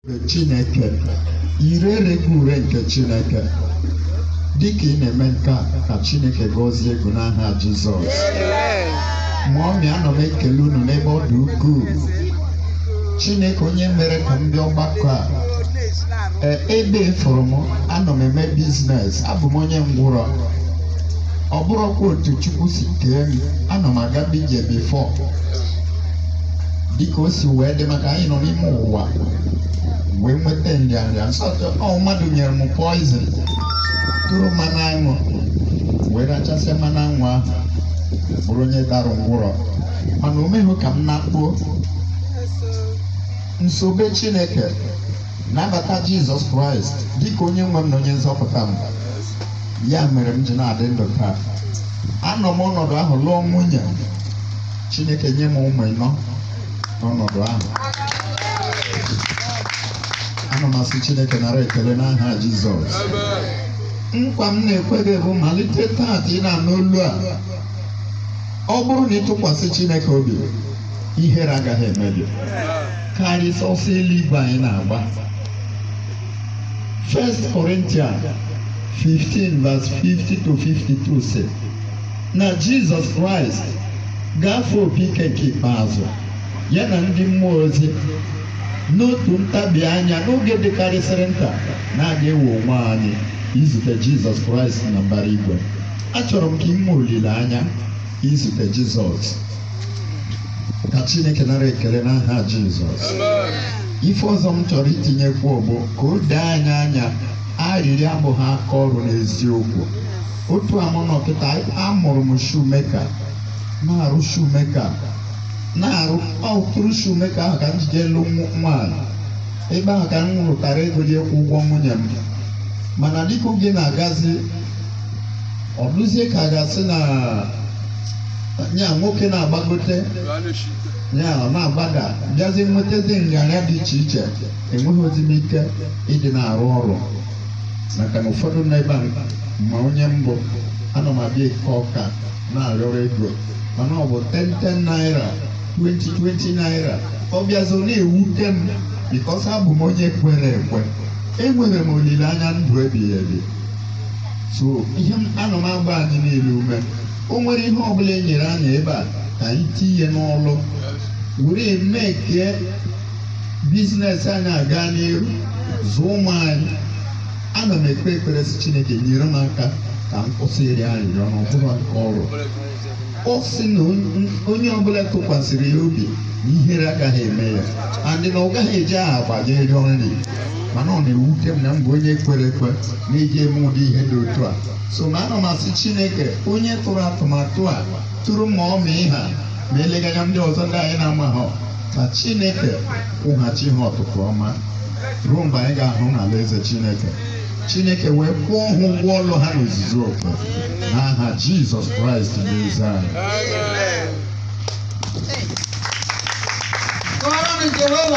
Chineke ire ereghị ure nke Chineke dịka ị na-eme nke a ka Chineke gọzie ego n'aha Jizọs ma ọmị anọ m ekele unu n'ebe ọ dị ukwuu Chineke onye mere ka m bịa ọgbakọ a ee ebe fụrụ m anọ m eme biznes abụ m onye ngwụrọ ọ bụrụkwa otu Chukwu si kee m anọ m aga bije bifọ dịka o si wee dị maka anyị nọ n'ime ụwa wee nweta nrịanrịa nsọtụ ọ mmadụ nyere m poizin tụrụ mmanụ aṅụ wee rachasịa mmanụ aṅụ ahụ bụrụ onye dara ngwụrọ mana o meghị ka m na-akpuo nsobe Chineke nabata Jizọs Kraịst dịka onye nwe m na onye nzọpụta m ya mere m ji na-adị ndụ taa anọ m ọnọdụ ahụ lụọ nwunye Chineke nye m ụmụ ịnọ n'ọnọdụ ahụ ana m asị Chineke nara ekele n'aha Jizọs nkwa m na-ekwe gị bụ malite taa ka ị na-anụ olu a ọ bụrụ na ịtụkwasị Chineke obi ihere agaghị eme gị karịsịa ọsọ eluigwe anyị na-agba 1 Corinthians 15 verse 50 to 52 sị na Jizọs Kraịst gafee opi ike nke ikpeazụ ya na ndị mmụọ ozi n'otu ntabi anya n'oge dịkarịsịrị nta na-aga ewe onwe anyị izute Jizọs Kraịst na mbara igwe achọrọ m ka ị nwee olileanya izute Jizọs ka Chineke nara ekele n'aha Jizọs ife ọzọ m chọrọ itinyekwu bụ ka o dee anyị anya arịrịọ abụghị aka ọrụ n'eziokwu otu amụnọkịta amụrụ m shumeka na-arụ shumeka na-arụ ọtụrụ shumeka ahụ ka m jide elu nwaanyị ebe ahụ ka m rụtara ego ji ịkwụ ụgwọ nwunye m mana dịka oge na-agazi ọ dụzie ka a ga-asị na ya nwoke na-agbagote ya ọ na-agbada bịazi nwetazi nrịanrịa dị iche iche enweghị ozi m ike ịdị na-arụ ọrụ maka na ụfọdụ nọ ebe a ma onye mbụ ana m abịa eke ọka na-arịọrọ ego mana ọ bụ 10 naira 20 naira ọ bịazi ọ na-ewute m bikos abụ m onye kwere ekwe enwere m olileanya ndụ ebighị ebi so ihe anọ m agba anyị niile ume o nwere ihe ọbụla e nyere anyị ebe a ka anyị tinye n'ọlụ were mee kee biznes anyị aga n'iru zụọ ụmụ anyị ana m ekpe ekpere si Chineke nyere m aka ka m kwụsị iri arịrịọ n'ọbụla nke ọrụ ọ sị na onye ọbụla tụkwasịrị ya obi na ihere agaghị eme ya andị na ọ gaghị eji aha agbaje rịọ nri mana ọ na-ewute m na m bụ onye kwere ekwe na-eji eme ụdị ihe dị otu a so na ana m asị Chineke onye tụrụ atụmatụ a tụrụ ma ọ ma ịha ma eleghị anya ndị ọzọ ndị anyị na-amaghọ ka Chineke kwụghachi ha ọtụtụ ọma ruo mgbe anyị ga-ahụ n'ala eze Chineke Chineke wee kwụọ ha ụgwọ ọlụ ha n'ozuzu oke n'aha Jizọs Kraịst n'eze anyị